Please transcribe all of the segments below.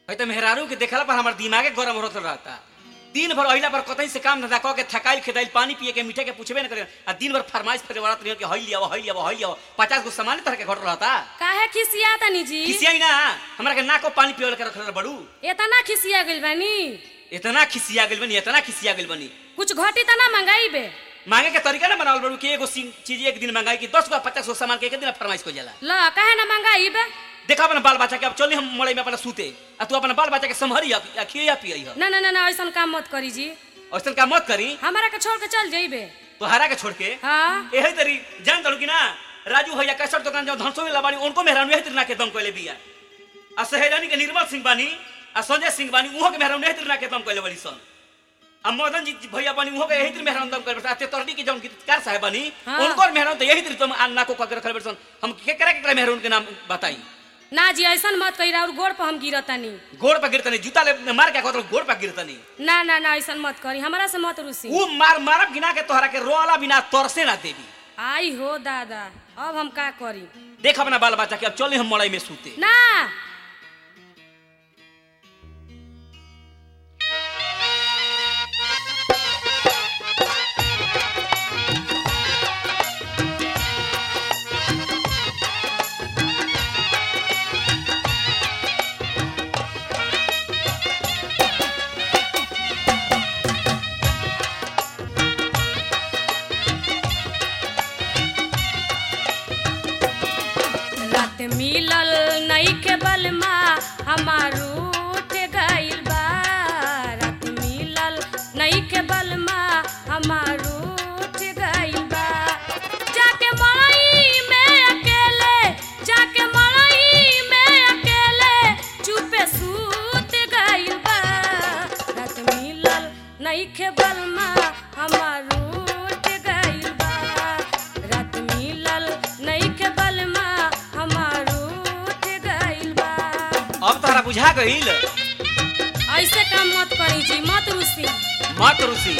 है तो मेहरारू के देखला पर हमार दिमागे गरम होत रहता दिन भर अहिला पर कतई से काम धंधा कह के थकाइल खेदाइल पानी पिए के मीठे के पूछबे न करे आ दिन भर फरमाइश करे वाला रहियो कि हई लिया हई लिया हई लिया पचास गो सामान तरह के घट रहता काहे खिसिया तनी जी खिसियाई ना हमरा के नाको पानी पिए के रखल बड़ू इतना खिसिया गइल बानी इतना खिसिया गेल बनी इतना खिसिया गेल बनी कुछ घटी तना मंगाई बे मांगे के तरीका ना बनावल बड़ू कि एगो सी- चीज एक दिन मंगाई कि दस गो पचास गो सामान के एक दिन फरमाइश को जाला ल काहे ना मंगाई बे देखा अपना बाल बच्चा के अब चली हम मड़ई में अपना सूते आ तू अपना बाल बच्चा के संभरी आ खिया पियई ह ना ना ना ना ऐसन काम मत करी जी ऐसन काम मत करी हमारा के छोड़ के चल जाइबे तोहरा के छोड़ के हाँ यही तरी जान तड़ू कि ना राजू भैया कैसर दुकान जो धनसो में लबानी उनको मेहरान यही तरी ना के दम कोले बिया आ सहेजानी के निर्मल सिंह बानी आ संजय सिंह बानी उहो के मेहरान यही तरी ना के दम कोले बड़ी सन आ मदन जी भैया बानी उहो के यही तरी मेहरान दम कोले बड़ी तोरडी के जौन गीतकार साहब बानी हाँ। उनको मेहरान तो यही तरी तुम अन्ना को कह रखल बड़ी सन हम के करे के मेहरान के नाम बताई ना जी ऐसन मत कही और गोड़ पर हम गिरतनी गोड़ पर गिरतनी जूता ले मार के कहत गोड़ पर गिरतनी ना ना ना ऐसन मत करी हमारा से मत रुसी ऊ मार मारब गिना के तोहरा के रोला बिना तरसे ना देवी आई हो दादा अब हम का करी देख अपना बाल बच्चा के अब चले हम मड़ई में सूते ना रात मिलल नई के बलमा हमारू उठ गइल बा रात मिलल नई के बलमा हमारू उठ गइल बा जाके मड़ई में अकेले जाके मड़ई में अकेले चुपे सूत गइल बा रात मिलल नई के बलमा हमारू उठ गइल बा रात मिलल नई के बलमा हमारू उठ गइल बा अब तोहरा बुझा गईल ऐसे काम मत करी जी मत रुसी मत रुसी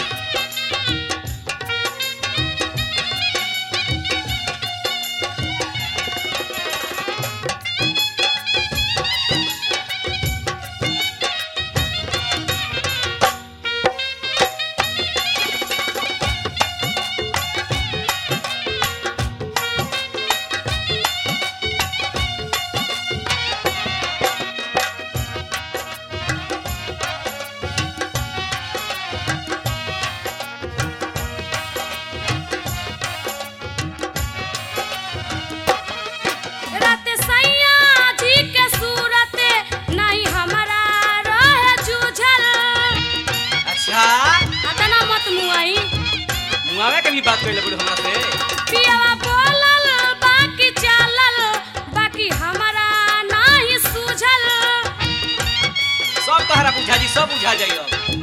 रात सैया जी के सूरत नहीं हमारा रहे जूझल अच्छा अतना मत मुआई मुआवे के भी बात कर ले हमरा से पियावा बोलल बाकी चालल बाकी हमारा नहीं सूझल सब तोहरा बुझा जी सब बुझा जाई अब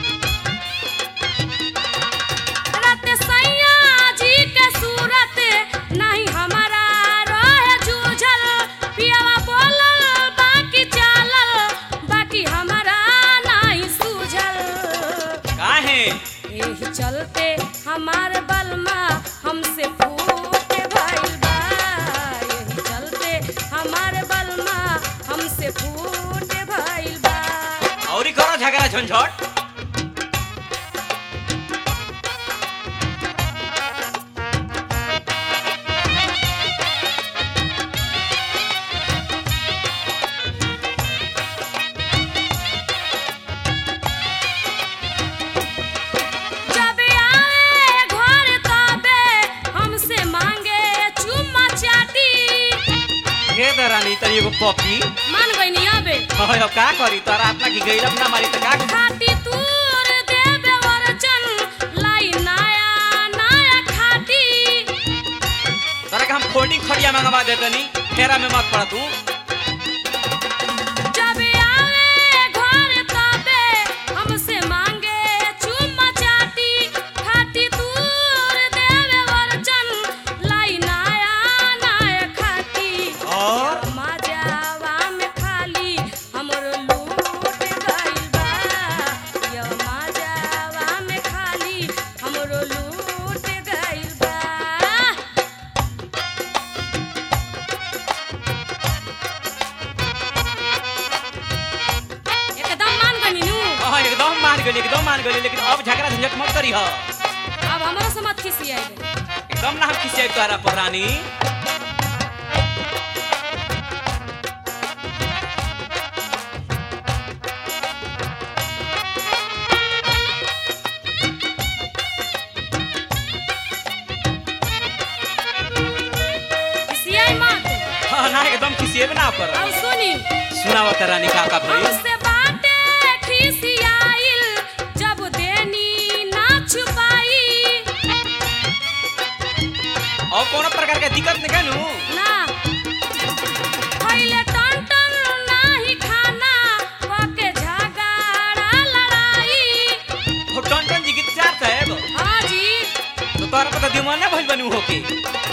रात सैया जी के सूरत नहीं हमारा रहे जूझल पियावा बोलल बाकी चालल बाकी हमारा नहीं सूझल काहे यही चलते हमार बलमा हमसे फूट भइल बा यही चलते हमार बलमा हमसे फूट भइल बा औरी करो झगड़ा झंझट जब आए घर तबे हमसे मांगे चुम्मा चाटी हे दरानी तनी एगो पपी मान गईनी अबे हाय अब का करी तोरा अपना की गईला ना मारी त का खाटी तूर देबे वरचन लाई नया नया खाटी तोरा के हम फोल्डिंग खड़िया मंगवा देतनी फेरा में मत पड़ तू जब आए घर तबे हमसे मांगे चुम्मा चाटी खाटी दूर देवे वरचन लाई नया नया खाटी और मजावा में खाली हमरो लूट गइल बा यो मजावा में खाली हमरो लूट गइल बा गई एकदम मान गई लेकिन अब झगड़ा झंझट मत करी हो अब हमारा से मत खिसियाई एकदम ना हम खिसियाई तोहरा पर रानी खिसियाई मत हाँ ना एकदम खिसिएबे ना कर अब सुनी सुनाओ त रानी का का भइल हमसे बाटे खिसियाइल जब देनी ना छुपाई और कोनो प्रकार के दिक्कत नहीं कनु ना पहले टन टन नाही खाना पके झगड़ा लड़ाई हो टन टन जी गीत चार साहेब हाँ जी तो तोहरा पता दिमाग ना भइल बनी होके